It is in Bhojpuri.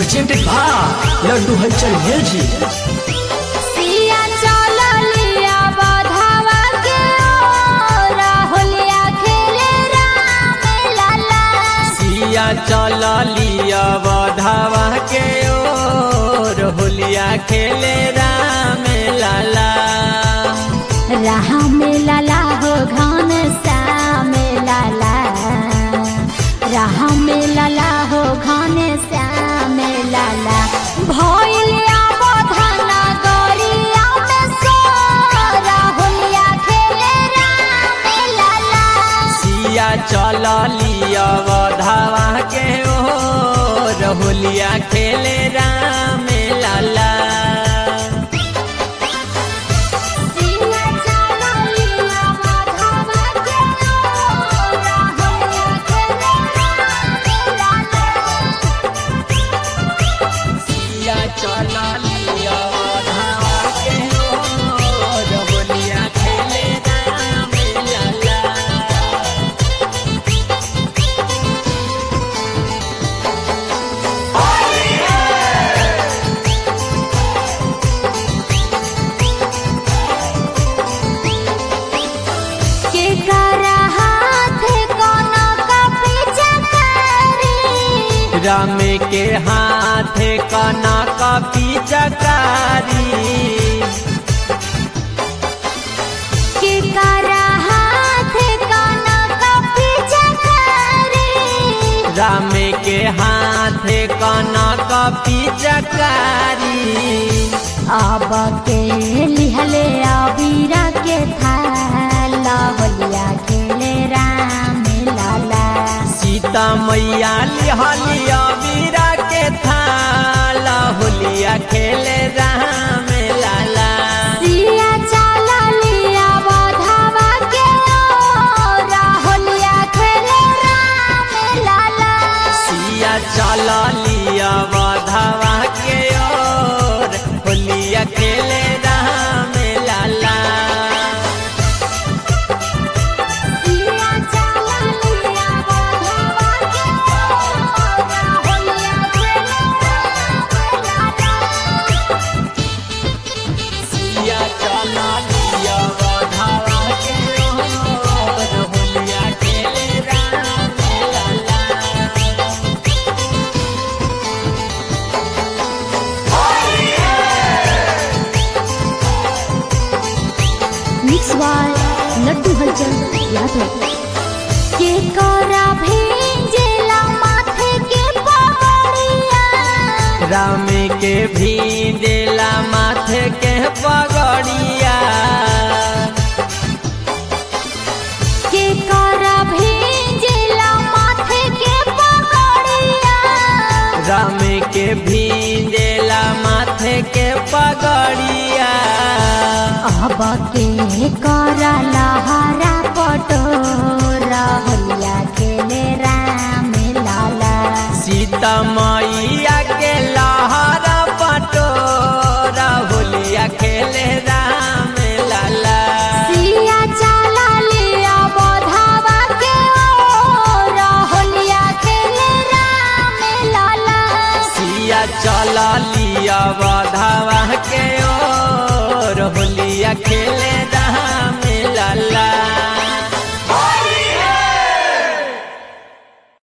presented by Laddu Halchal Music. सिया चललिया बधावा के ओ राहुलिया खेले राम लाला सिया चल लिया बधावा के ओर होलिया खेले राम लाला राम लाला हो घन श्याम लाला राम लाला हो घन श्याम लाला भइलिया बधना गरिया में सो राहुलिया खेले राम लाला सिया चल लिया बधावा के ओर होलिया खेले राम लाला सिया चललिया बधावा के ओ राहुलिया खेले राम लाला सिया चल लिया बधावा के ओर होलिया खेले राम लाला के करा हाथ कोनो कपी चकारी राम के हाथ कनक पिचकारी के करा हाथ कोनो कपी चकारी राम के हाथ कनक पिचकारी अब के लिहले अबीरा के थाला होलिया खेले राम लाला सीता मैया लिहलिया वीरा के थाल होलिया खेले राम लाला सिया चला लिया बधावा के ओ राहुलिया खेले राम लाला सिया चल लिया बधवा के ओर होलिया खेले राम लाला सिया चला लिया बधावा के ओ राहुलिया खेले राम लाला सिया चल लिया बधवा के ओर होलिया खेले राम लाला मिक्स बाय लड्डू हलचल यादव के करा भेंजेला माथे के पगड़िया राम के भी देला माथे के पगड़िया के करा भेंजेला माथे के पगड़िया राम के भी देला माथे के पगड़िया अब के करा लहरा पटोरा होलिया खेले राम लाला सीता मैया के लहरा पटोरा होलिया खेले राम लाला सिया चला लिया बधावा के ओ होलिया खेले राम लाला सिया चल लिया बधावा के ओर होलिया खेले